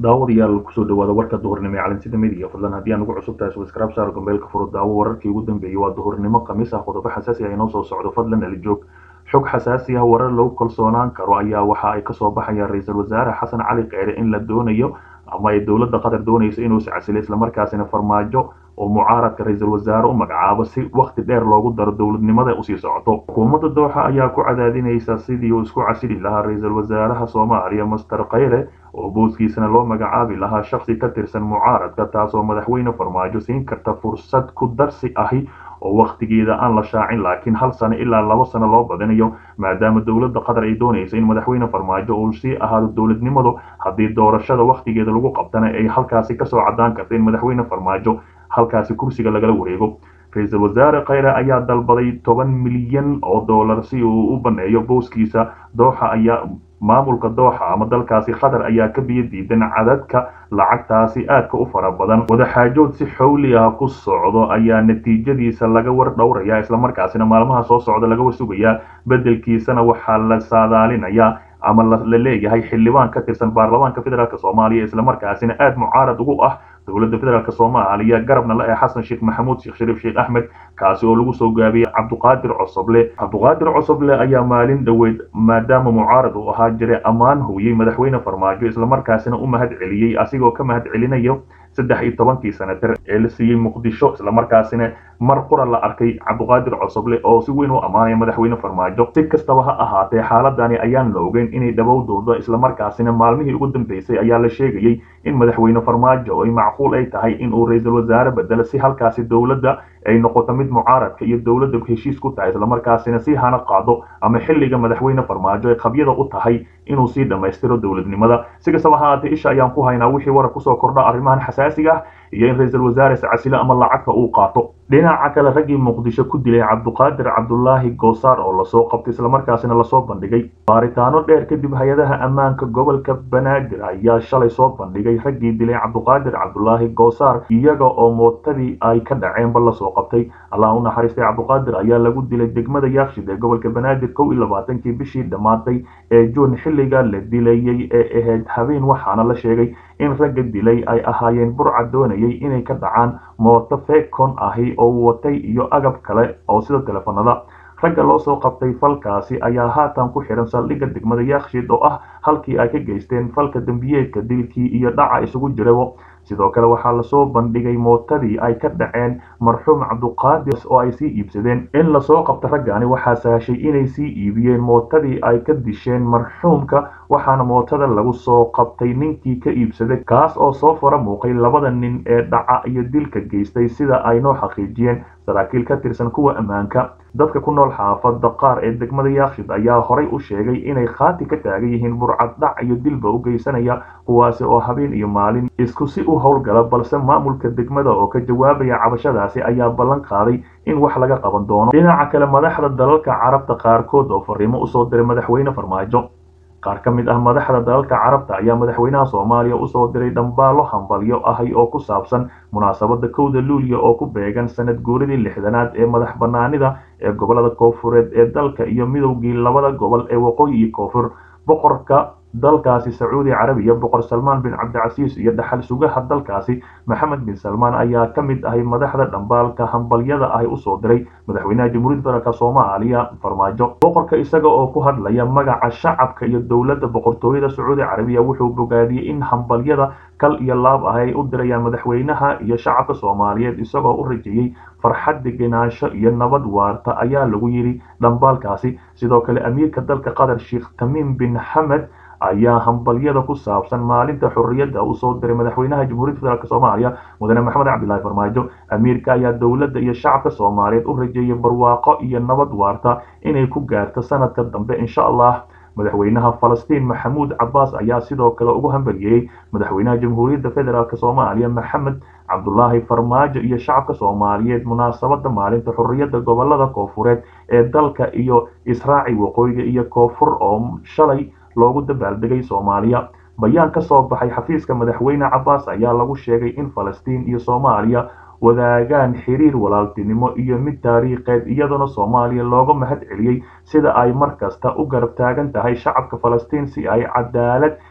daawadayaal kusoo dhawaada warka duhurnimo ee calansida midiya fadlan haddii aan ugu cusub tahay subscribe saar gambeelka furo daawo wararkii ugu dambeeyey waa duhurnimo khamiis ah qodobo xasaasi ah inoo soo socdo fadlan alijoog xog xasaasi ah warar lagu kalsoonaan karo ayaa waxa ay kasoo baxayaan ra-iisul wasaare xasan cali kheyre in la doonayo ama ay dowladda qatar doonayso inuu iscasilo islamarkaasina farmaajo oo mucaaradka ra-iisul wasaare u magacaabo si wakhti dheer loogu daro dowladnimada usii socoto xukuumadda dooxa ayaa ku cadaadinaysa sidii uu isku casili lahaa ra-iisul wasaaraha soomaaliya master kheyre oo booskiisana loo magacaabi lahaa shaksi ka tirsan mucaaradka taasoo madaxweyne farmaajo siin karta fursad ku darsi ahi oo wakhtigeeda aan la shaacin laakiin hal sano ilaa laba sano loo badinayo maadaama dowladda qatar ay doonayso in madaxweyne farmaajo uu sii ahaado dowladnimadu haddii doorashada wakhtigeeda lagu qabtana ay halkaasi kasoo cadaan karta in madaxweyne farmaajo halkaasi kursiga lagala wareego ra-iisul wasaare kheyre ayaa dalbaday toban milyan oo dollar si uu u baneeyo booskiisa dooxa ayaa maamulka dooxa ama dalkaasi qatar ayaa ka biyo diidan cadadka lacagtaasi aadka u fara badan wadaxaajood si xowli ah ku socdo ayaa natiijadiisa laga war dhowraya islamarkaasina maalmaha soo socda laga war sugayaa bedelkiisana waxaa la saadaalinayaa ama la leeyahay xildhibaan ka tirsan baarlamaanka federaalk soomaaliya islamarkaasina aada mucaarad ugu ah dowladda federaalk soomaaliya garabna la ee xasan sheekh maxamuud sheekh shariif sheekh axmed kaasi oo lagu soo gaabiyey cabduqaadir cosoble cabduqaadir cosoble ayaa maalin dhoweyd maadaama mucaarad uu ahaa jiray ammaan hooyey madaxweyne farmaajo islamarkaasina u mahad celiyey asigoo ka mahad celinayo saddex iyo tobankii sanatar ee la siiyey muqdisho islamarkaasina mar qura la arkay cabduqaadir cosoble oo si weyn u ammaanaya madaxweyne farmaajo si kastaba ha ahaatee xaaladani ayaan la ogeyn inay dhabowdooda islamarkaasina maalmihii ugu dambeysay ayaa la sheegayey in madaxweyne farmaajo ay macquul ay tahay in uu ra-iisul wasaare bedelo si halkaasi dowladda ay noqoto mid mucaaradka iyo dowladda heshiis ku tahay islamarkaasina si hana qaado ama xilliga madaxweyne farmaajo ay qabyada u tahay inuu sii dhammaystiro dowladnimada si kastaba ha ahaatee isha ayaan ku haynaa wixii warar kusoo kordha arrimahan xasaasiga ah iyo in ra-iisul wasaare iscasilo ama lacagta uu qaato dhinaca kale raggii muqdisho ku dilay cabduqaadir cabdulaahi goosaar oo lasoo qabtay islamarkaasina lasoo bandhigay baaritaano dheer kadib hay-adaha ammaanka gobolka banaadir ayaa shalay soo bandhigay raggii dilay cabduqaadir cabdulaahi goosaar iyaga oo mootadii ay ka dhaceenba lasoo qabtay allah u naxariistay cabduqaadir ayaa lagu dilay degmada yaakshid ee gobolka banaadir kow iyo labaatankii bishii dhammaatay ee juun xilliga la dilayey ee ahayd habeen waxaana la sheegay in ragga dilay ay ahaayeen burca doonayay inay ka dhacaan mooto fekon ahi oo watay iyo agab kale oo sida teleefanada ragga loo soo qabtay falkaasi ayaa haatan ku xihan saldhigga degmada yaakshid oo ah halkii ay ka geysteen falka dembiyeedka dilkii iyo dhaca isugu jirabo sidoo kale waxaa lasoo bandhigay mootadii ay ka dhaceen marxuum cabduqaadir oo ay sii iibsadeen in lasoo qabta raggani waxaa sahashay inay sii iibiyeen mootadii ay ka disheen marxuumka waxaana mootada lagu soo qabtay ninkii ka iibsaday kaas oo soo fara muuqay labada nin ee dhaca iyo dilka geystay sida ay noo xaqiijiyeen saraakiil ka tirsan kuwa ammaanka dadka ku nool xaafada qaar ee degmada yaakshid ayaa horay u sheegay inay khaati ka taagan yihiin burcad dhac iyo dilba u geysanaya kuwaasi oo habeen iyo maalin isku si u howlgala balse maamulka degmada oo ka jawaabaya cabashadaasi ayaa ballan qaaday in wax laga qaban doono dhinaca kale madaxda dalalka carabta qaarkood oo fariimo usoo diray madaxweyne farmaajo qaar ka mid ah madaxda dalalka carabta ayaa madaxweynaha soomaaliya usoo diray dhambaalo hambalyo ahi oo ku saabsan munaasabada kowda luuliya oo ku beegan sanad guuridii lixdanaad ee madax banaanida ee gobolada koofureed ee dalka iyo midowgii labada gobol ee waqooyi iyo koonfur boqorka dalkaasi sacuudi carabiya boqor salmaan bin cabdicasiis iyo dhaxal sugaha dalkaasi maxamed bin salmaan ayaa ka mid ahay madaxda dhambaalka hambalyada ahi usoo diray madaxweynaha jamhuuriyadda federaalk soomaaliya farmaajo boqorka isaga oo ku hadlaya magaca shacabka iyo dowladda boqortooyada sacuudi carabiya wuxuu bogaadiyey in hambalyada kal iyo laab ah ay u dirayaan madaxweynaha iyo shacabka soomaaliyeed isagoo u rajeeyey farxad degenaansho iyo nabad waarta ayaa lagu yidhi dhambaalkaasi sidoo kale amiirka dalka qatar sheekh tamiim bin xamed ayaa hambalyada ku saabsan maalinta xorriyadda usoo diray madaxweynaha jamhuuriyadda federaalk soomaaliya mudane maxamed cabdilaahi farmaajo amiirka ayaa dowladda iyo shacabka soomaaliyeed u rajeeyay barwaaqo iyo nabad waarta inay ku gaarto sanadka dambe insha allah madaxweynaha falastiin maxamuud cabaas ayaa sidoo kale ugu hambalyeeyey madaxweynaha jamhuuriyadda federaalk soomaaliya maxamed cabdulaahi farmaajo iyo shacabka soomaaliyeed munaasabada maalinta xorriyadda gobolada koofureed ee dalka iyo israaci waqooyiga iyo koonfur oo shalay loogu dabaaldegay soomaaliya bayaan ka soo baxay xafiiska madaxweyne cabaas ayaa lagu sheegay in falastiin iyo soomaaliya wadaagaan xiriir walaaltinimo iyo mid taariikheed iyadoona soomaaliya looga mahad celiyey sida ay mar kasta u garab taagan tahay shacabka falastiin si ay cadaalad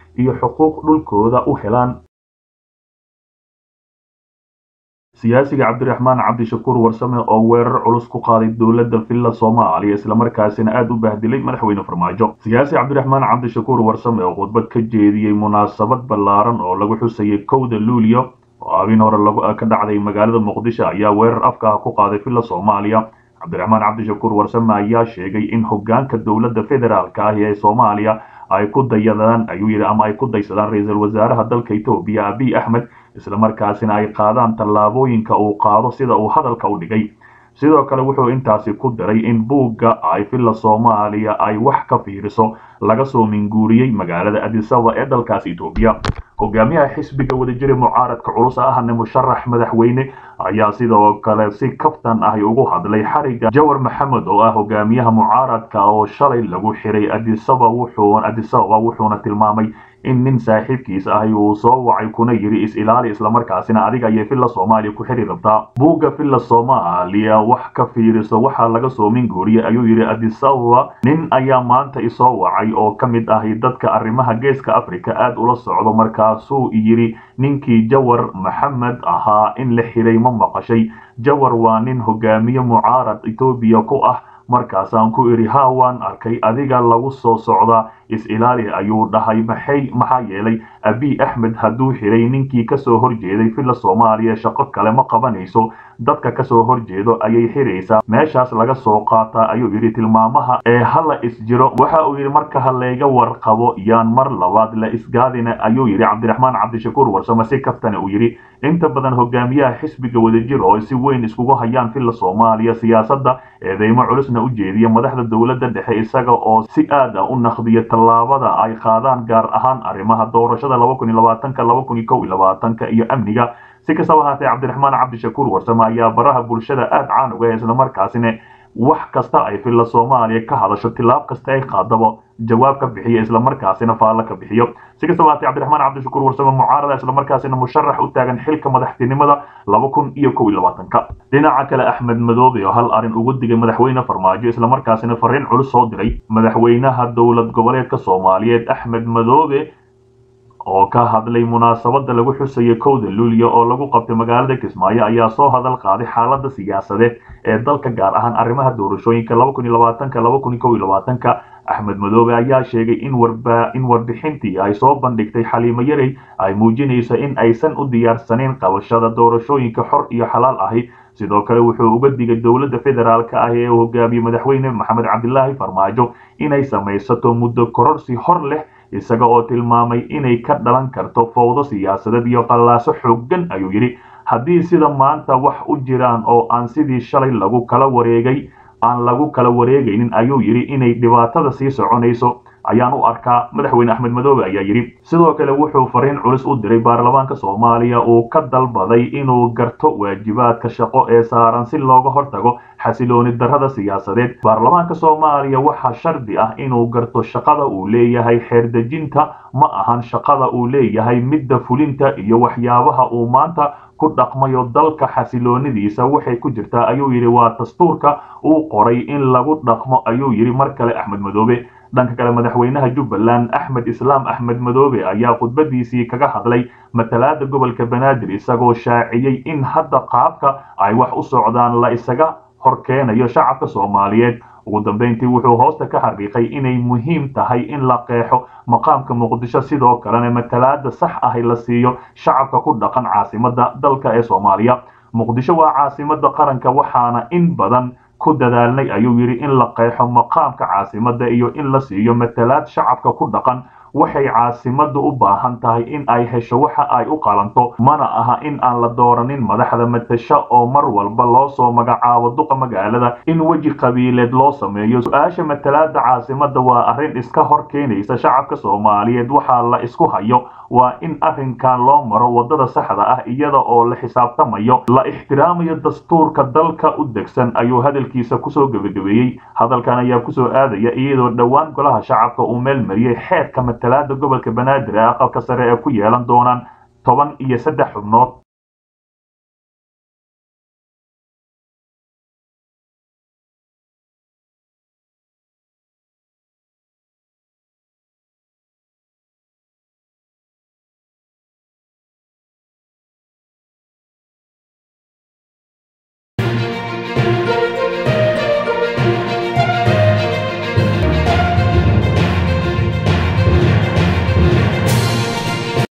iyo xuquuq dhulkooda u helaan siyaasiga cabdiraxmaan cabdishakuur warsame oo weerar culus ku qaaday dowladda villa soomaaliya islamarkaasina aada u bahdilay madaxweyne farmaajo siyaasi cabdiraxmaan cabdishakuur warsame oo khudbad ka jeediyey munaasabad ballaaran oo lagu xusayay kowda luulyo oo habin hore ka dhacday magaalada muqdisho ayaa weerar afka ah ku qaaday villa soomaaliya cabdiraxmaan cabdishakuur warsame ayaa sheegay in hogaanka dowladda federaalka ah ee soomaaliya ay ku dayadaan ayuu yidhi ama ay ku daysadaan ra-iisul wasaaraha dalka etoobiya abiy axmed islamarkaasina ay qaadaan tallaabooyinka uu qaado sida uu hadalka u dhigay sidoo kale wuxuu intaasi ku daray in buugga ay villa soomaaliya ay wax ka fiiriso laga soo minguuriyey magaalada adisaba ee dalkaasi etoobiya hogaamiyaha xisbiga wadajiri mucaaradka culus ahne musharax madaxweyne ayaa sidoo kale si kaftan ahi ugu hadlay xariga jawar maxamed oo ah hogaamiyaha mucaaradka oo shalay lagu xiray adisaba wuxuu adisababa wuxuuna tilmaamay in nin saaxiibkiis ahi uu soo wacay kuna yidhi is-ilaali islamarkaasina adiga ayay villa soomaaliya ku xiri rabtaa buugga villa soomaaliya wax ka fiiriso waxaa laga soo minguuriyey ayuu yidhi adisababa nin ayaa maanta isoo wacay oo ka mid ahi dadka arrimaha geeska africa aada ula socdo markaasuu yidhi ninkii jawar maxamed ahaa in la xiray ma maqashay jawar waa nin hogaamiye mucaarad etoobiya ku ah markaasaan ku idhi haa waan arkay adiga lagu soo socdaa is-ilaali ayuu dhahay maxay maxaa yeelay abiy axmed hadduu xiray ninkii kasoo horjeeday villa soomaaliya shaqo kale ma qabanayso dadka kasoo horjeedo ayay xiraysaa meeshaas laga soo qaataa ayuu yidhi tilmaamaha ee hala isjiro waxa uu yidhi marka ha layga warqabo yaan mar labaad la isgaadina ayuu yidhi cabdiraxmaan cabdishakuur warsame si kaftane uu yidhi inta badan hogaamiyaha xisbiga wadajir oo si weyn iskugu hayaan villa soomaaliya siyaasadda eedeymo culusna u jeediya madaxda dowladda dhexe isaga oo si aad ah u naqdiya tallaabada ay qaadaan gaar ahaan arrimaha doorashada iyo amniga si kastaba haatee cabdiraxmaan cabdishakuur warsame ayaa baraha bulshada aada caan uga islamarkaasina wax kasta ay villa soomaaliya ka hadasho tilaab kasta ay qaadaba jawaab ka bixiyo islamarkaasina faallo ka bixiyo si kastaba haatee cabdiraxmaan cabdishakuur warsame mucaarada islamarkaasina musharax u taagan xilka madaxtinimada laba kun iyo kow iyo labaatanka dhinaca kale axmed madoobe oo hal arrin ugu digay madaxweyne farmaajo islamarkaasina fariin culus soo diray madaxweynaha dowlad goboleedka soomaaliyeed axmed madoobe oo ka hadlay munaasabada lagu xusayay kowda luulyo oo lagu qabtay magaalada kismaayo ayaa soo hadal qaaday xaalada siyaasadeed ee dalka gaar ahaan arrimaha doorashooyinka axmed madoobe ayaa sheegay in in warbixintii ay soo bandhigtay xaliimo yarey ay muujinayso in aysan u diyaarsanayn qabashada doorashooyinka xor iyo xalaal ahi sidoo kale wuxuu uga digay dowladda federaalka ah ee uu hogaamiyey madaxweyne maxamed cabdilaahi farmaajo inay samaysato muddo kororsi hor leh isaga oo tilmaamay inay ka dhalan karto fowdo siyaasadeed iyo qallaaso xooggan ayuu yidhi haddii sida maanta wax u jiraan oo aan sidii shalay lagu kala wareegay aan lagu kala wareegaynin ayuu yidhi inay dhibaatada sii soconayso ayaan u arkaa madaxweyne axmed madoobe ayaa yidhi sidoo kale wuxuu fariin culus u diray baarlamaanka soomaaliya uu ka dalbaday inuu garto waajibaadka shaqo ee saaran si looga hortago xasilooni darrada siyaasadeed baarlamaanka soomaaliya waxaa shardi ah inuu garto shaqada uu leeyahay xeerdejinta ma ahan shaqada uu leeyahay midda fulinta iyo waxyaabaha uu maanta ku dhaqmayo dalka xasiloonidiisa waxay ku jirtaa ayuu yidhi waa dastuurka uu qoray in lagu dhaqmo ayuu yidhi mar kale axmed madoobe dhanka kale madaxweynaha jubbaland axmed islaam axmed madoobe ayaa khudbadiisii kaga hadlay matalaada gobolka banaadir isagoo shaaciyey in hadda qaabka ay wax u socdaan la isaga horkeenayo shacabka soomaaliyeed ugu dambeyntii wuxuu hoosta ka xaqiiqay inay muhiim tahay in la qeexo maqaamka muqdisho sidoo kalena matalaada sax ahi la siiyo shacabka ku dhaqan caasimada dalka ee soomaaliya muqdisho waa caasimada qaranka waxaana in badan ku dadaalnay ayuu yidhi in la qeexo maqaamka caasimada iyo in la siiyo matalaad shacabka ku dhaqan waxay caasimadu u baahan tahay in ay hesho waxa ay u qalanto mana aha in aan la dooranin madaxda matasho oo mar walba loo soo magacaabo duqa magaalada in weji qabiileed loo sameeyo su-aasha matalaada caasimada waa arrin iska hor keenaysa shacabka soomaaliyeed waxaa la isku hayo waa in arrinkan loo maro wadada saxda ah iyada oo la xisaabtamayo la ixtiraamayo dastuurka dalka u degsan ayuu hadalkiisa kusoo gebagabeeyey hadalkan ayaa kusoo aadaya iyadoo dhowaan golaha shacabka uu meel mariyey xeerka matalaada gobolka banaadir ee aqalka sare ee ku yeelan doonaan toban iyo saddex xubnood